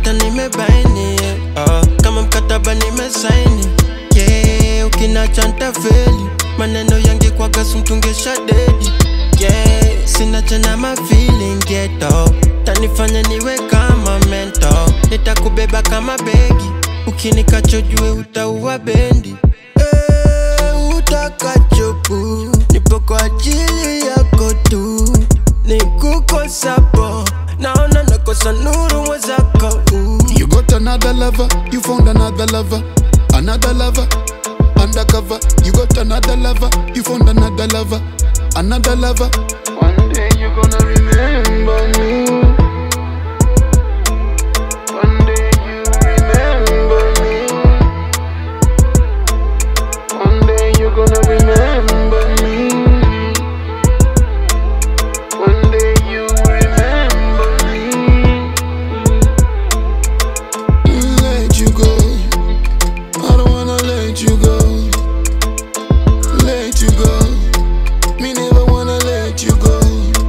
kamata nimebaini yeah. oh, kama mkataba nimesaini yeah, ukinacha ntafeli maneno yange kwaga sumtungesha dedi yeah, sina tena mafeeling geto tanifanya niwe kama mento nitakubeba kama begi ukinikachojue utaua bendi Eh, utakachopu nipo kwa ajili yako tu nikukosapo naona nakosa nuru mwezako uh. You got another lover, you found another lover, another lover, undercover. You got another lover, you found another lover, another lover. One day you gonna remember me. One day you remember me. One day you gonna remember me. One day you remember me. Let you go, I don't wanna let you go. Let you go, me never wanna let you go.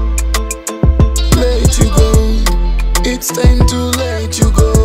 Let you go, it's time to let you go.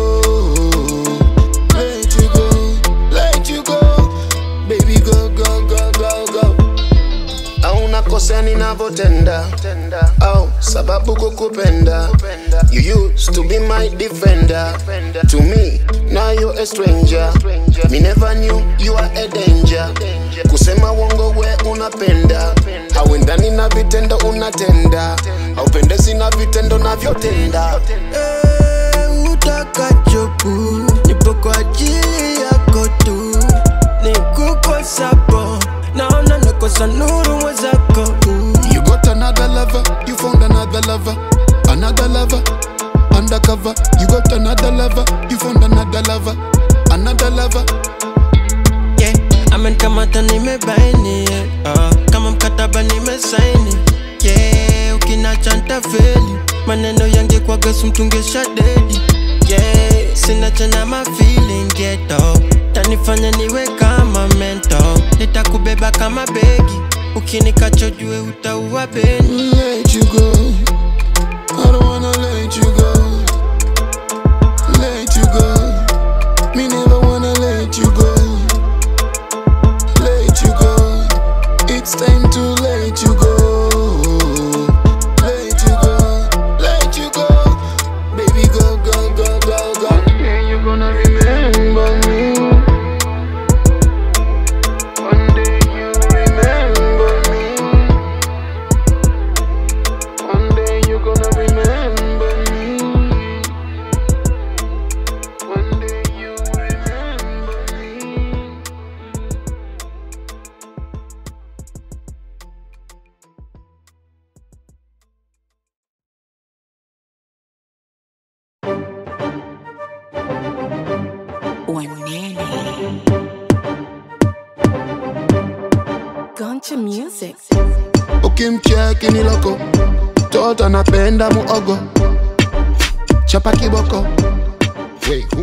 Let you go, let you go, baby go go go go go. Hauna kosa ninavyotenda au sababu kukupenda You used to be my defender To me, now you're a stranger Me never knew you are a danger Kusema wongo we unapenda Hauendani na vitendo unatenda Haupendezi na vitendo navyotenda Eh, utakachopu nipo kwa ajili yako tu nikukosapo naona nakosa nuru mwezako uh. You got another lover, you found another lover, another lover, undercover. You got another lover, you found another lover, another lover. yeah. amenikamata nimebaini yeah. uh, kama mkataba nimesaini yeah. ukinacha ntafeli maneno yange kwaga sumtungesha dedi yeah. sina tena mafeeling geto tanifanya niwe kama mento nitakubeba kama begi ukinikachojue utaua beni Let you go, I don't wanna let you go. Let you go, me never wanna let you go. Let you go, it's time to let you go. Let you go, let you go, baby go go go go go. One day you gonna remember me One day you remember me One day you gonna remember me One day you remember me Wanene. Guncha Music. ukimcheki ni loko toto anapenda muogo chapa kiboko Wait, who